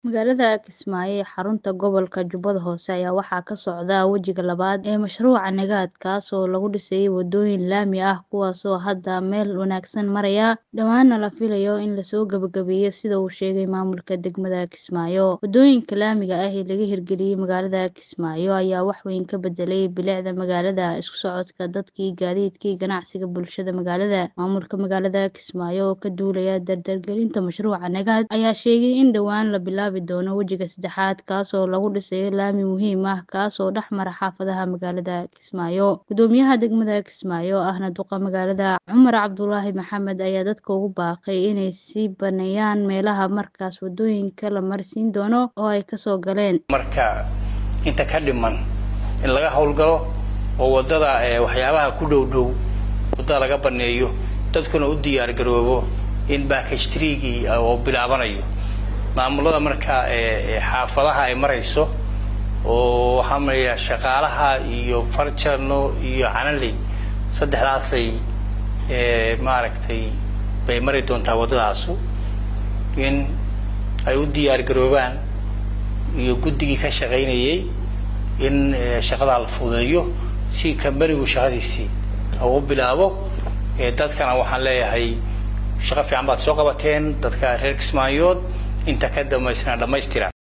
Magaalada Kismaayo ee xarunta gobolka Jubbada Hoose ayaa waxaa ka socda wejiga labaad ee mashruuca Nagaad kaas oo lagu dhisayo wadooyin laami ah kuwaas oo hadda meel wanaagsan maraya dhowaana la filayo in la soo gabagabeeyo sida uu sheegay maamulka degmada Kismaayo. Wadooyinka laamiga ah ee laga hirgeliyay magaalada Kismaayo ayaa wax weyn ka bedelay bilicda magaalada, isku socodka dadka, gaadiidka iyo ganacsiga bulshada magaalada. Maamulka magaalada Kismaayo oo ka duulaya dardargelinta mashruuca Nagaad ayaa sheegay in dhowaan la bilaabi doono wejiga saddexaad kaas oo lagu dhisayo laami muhiim ah kaas oo dhex mara xaafadaha magaalada Kismaayo. Guddoomiyaha degmada Kismaayo ahna duqa magaalada Cumar Cabdulaahi Maxamed ayaa dadka ugu baaqay inay sii baneeyaan meelaha markaas wadooyinka la marsiin doono oo ay kasoo galeen. marka inta ka dhiman in laga howlgalo oo wadada waxyaabaha ku dhow dhow wadada laga baneeyo dadkuna u diyaar garoobo in package treegii oo bilaabanayo maamulada marka xaafadaha ay marayso oo waxaa maraya shaqaalaha iyo farjano iyo canaley saddexdaasay maaragtay bay mari doontaa waddadaasu in ay u diyaar garoobaan iyo guddigii ka shaqaynayay in shaqadaa la fududeeyo si kambanigu shaqadiisii u bilaabo dadkana waxaan leeyahay shaqo fiican baad soo qabateen dadka reer Kismaayood inta ka dambaysana dhammaystira